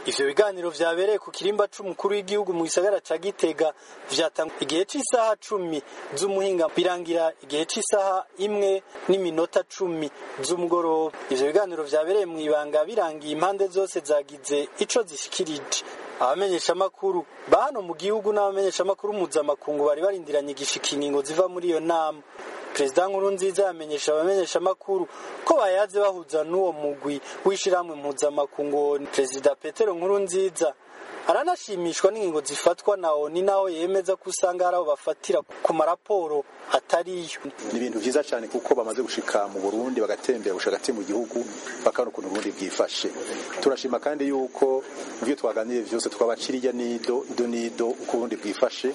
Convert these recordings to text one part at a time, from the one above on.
ivyo biganiro vyabereye ku kirimba c'umukuru w'igihugu mu gisagara ca gitega vyatangwa igihe c'isaha cumi z'umuhinga birangira igihe c'isaha imwe n'iminota cumi z'umugoroba ivyo biganiro vyabereye mw'ibanga birangiye impande zose zagize ico zishikirije abamenyeshamakuru ba hano mu gihugu n'abamenyeshamakuru mpuzamakungu bari barindiranye igishikiningo ziva muri iyo nama perezida nkuru nziza yamenyesha abamenyeshamakuru ko bayaze bahuza n'uwo mugwi w'ishirahamwe mpuzamakungu perezida petero nkuru nziza aranashimishwa n'ingingo zifatwa na oni naho yemeza ko usanga hari abo bafatira ku maraporo atariyo ni ibintu vyiza cyane kuko bamaze gushika mu Burundi bagatembera gushika hagati mu gihugu bakabona ukuntu Burundi bwifashe turashima kandi yuko ivyo twaganiriye vyose twabaciriya nido ido nido uko Burundi bwifashe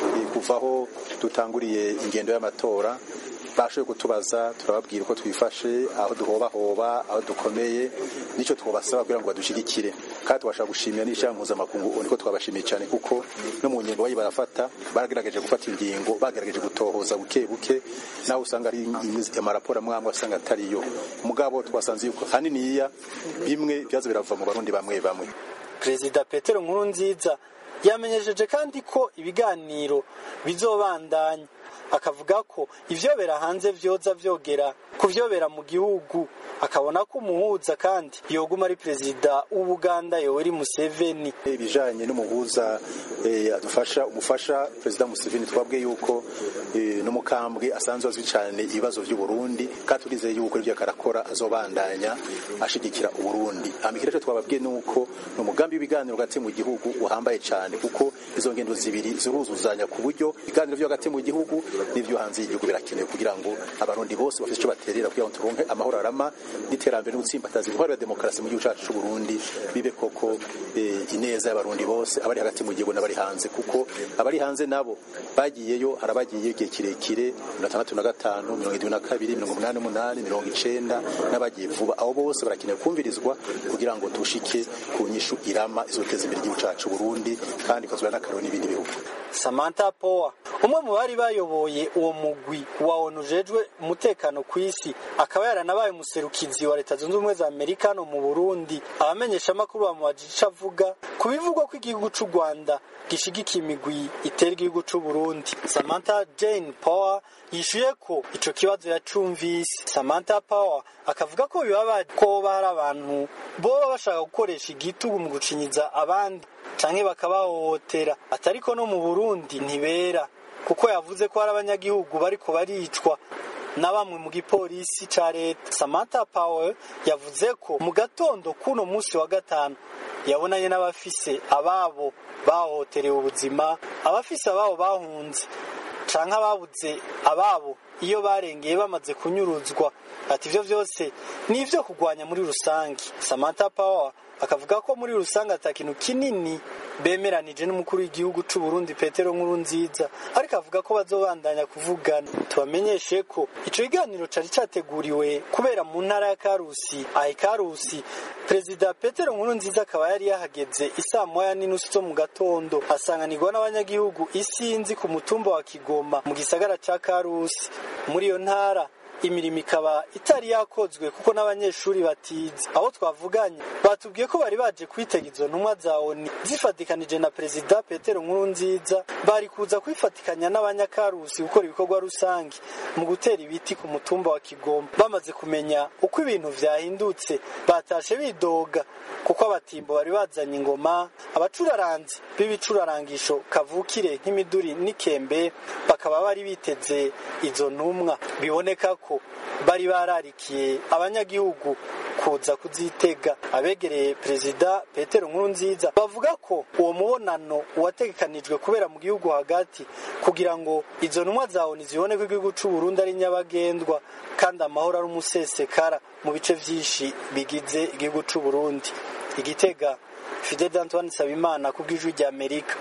kuvaho dutanguriye ingendo y'amatora bashoboye kutubaza turababwira uko twifashe aho duhobahoba aho dukomeye nicyo twabasaba kugira ngo badushigikire kandi tubashaka gushimira n'ishyirahamwe mpuzamakungu niko twabashimiye cyane kuko no mu ngingo bayi barafata baragerageje gufata ingingo bagerageje gutohoza buke buke nawe usanga ari amaraporo amwe amwe asanga atariyo mugabo twasanze yuko haniniya bimwe byaza birava mu barundi bamwe bamwe perezida petero nkuru nziza yamenyesheje kandi ko ibiganiro bizobandanya akavuga ko ivyobera hanze vyoza vyogera kuvyobera mu gihugu akabona ko umuhuza kandi yoguma ari perezida w'ubuganda yoweri museveni ibijanye n'umuhuza eh, adufasha umufasha perezida museveni twabwiye yuko eh, n'umukambwe asanzwe azwi cyane ibibazo vy'uburundi kandi turizeye yuko ivyo akarakora azobandanya ashigikira uburundi amikira cyo twababwiye nuko ni umugambi w'ibiganiro hagati mu gihugu uhambaye cyane kuko izo ngendo zibiri ziruzuzanya ku buryo ibiganiro vyo hagati mu gihugu n'ivyo hanze y'igihugu birakenewe kugira ngo abarundi bose bafite icyo baterera kugira ngo turonke amahoro arama n'iterambere n'ugutsimbataza intwaro ya demokarasi mu gihugu cyacu cy'u Burundi bibe koko eh, ineza y'abarundi bose abari hagati mu gihugu n'abari hanze kuko abari hanze nabo bagiyeyo harabagiye igihe kirekire mirongo itandatu na gatanu mirongo irindwi na kabiri mirongo umunani n'umunani mirongo icenda n'abagiye vuba abo bose barakenewe kumvirizwa kugira ngo tushike ku nyishu irama izoteza imbere igihugu cyacu Burundi kandi ikozwe n'akaroro n'ibindi bihugu Samantha Power umwe mu bari bayoboye uwo mugwi wa ONU ujejwe umutekano ku isi akaba yaranabaye umuserukizi wa leta zunze ubumwe za Amerika no mu Burundi abamenyesha amakuru bamubajije ico avuga ku bivugwa ko igihugu c'u Rwanda gishigikiye imigwi itera igihugu c'u Burundi Samantha Jane Power yishuye ko ico kibazo yacumvise Samantha Power akavuga ko bibabaje ko hari abantu boba bashaka gukoresha igitugu mu gucinyiza abandi canke bakabahohotera atariko no mu Burundi ntibera kuko yavuze ko hari abanyagihugu bariko baricwa na bamwe mu gipolisi ca leta Samantha Power yavuze ko mu gatondo kuno musi wa gatanu yabonanye n'abafise ababo bahohoterewe ubuzima abafise ababo bahunze canke ababuze ababo iyo barengeye bamaze kunyuruzwa ati ivyo vyose ni ivyo kugwanya muri rusange Samantha Power akavuga ko muri rusange ata kintu kinini bemeranije n'umukuru w'igihugu c'u Burundi Petero Nkurunziza ariko avuga ko bazobandanya kuvugana tubamenyeshe ko ico kiganiro cari categuriwe kubera mu ntara ya Karusi ahe Karusi Perezida Petero Nkurunziza akaba yari yahageze isaa moya n'inusu zo mu gatondo asanganirwa n'abanyagihugu isinzi ku mutumba wa Kigoma mu gisagara ca Karusi muri iyo ntara imirimo ikaba itari yakozwe kuko n'abanyeshuri batize aho twavuganye batubwiye ko bari baje kwitega izo ntumwa za oni zifatikanije na perezida petero nkurunziza bari kuza kwifatikanya n'abanyakarusi gukora ibikorwa rusange mu gutera ibiti ku mutumba wa kigoma bamaze kumenya uko ibintu vyahindutse batashe bidoga kuko abatimbo bari bazanye ingoma abacuraranzi b'ibicurarangisho kavukire nk'imiduri n'ikembe bakaba bari biteze izo ntumwa biboneka ko bari bararikiye abanyagihugu kuza kuzitega abegereye perezida petero nkurunziza bavuga ko uwo mubonano wategekanijwe kubera mu gihugu hagati kugira ngo izo ntumwa za oni zibone ko igihugu c'u Burundi ari nyabagendwa kandi amahoro ari umusesekara mu bice vyinshi bigize igihugu c'u Burundi igitega Fidel Antoine Sabimana ku bw'ijwi ry'Amerika